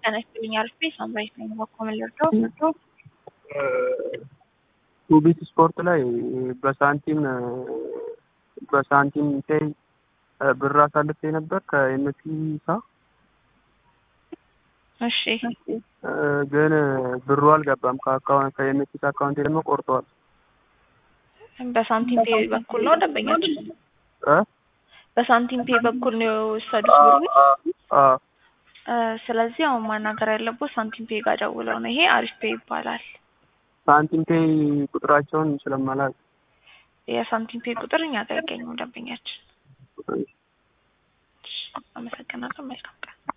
ጤና ይስጥልኝ አልፌ ሳምራዊት ነኝ። በኮመን ልርዳው ቱቢት ስፖርት ላይ በሳንቲም በሳንቲም ፔይ ብር አሳልፌ ነበር ከኤምፒሳ እሺ ግን ብሩ አልገባም። ከአካውንት ከኤምፒሳ አካውንቴ ደግሞ ቆርጠዋል። በሳንቲም ፔ በኩል ነው ደንበኛችን እ በሳንቲም ፔ በኩል ነው የወሰዱት ብሩ። አ እ ስለዚህ አሁን ማናገር ያለበት ሳንቲም ፔ ጋር ደውለው ነው። ይሄ አሪፍ ፔ ይባላል። ሳንቲም ፔይ ቁጥራቸውን ስለማላውቅ የሳንቲም ፔ ቁጥር እኛ ጋር አይገኝም ደንበኛችን። አመሰግናለሁ። መልካም ቀን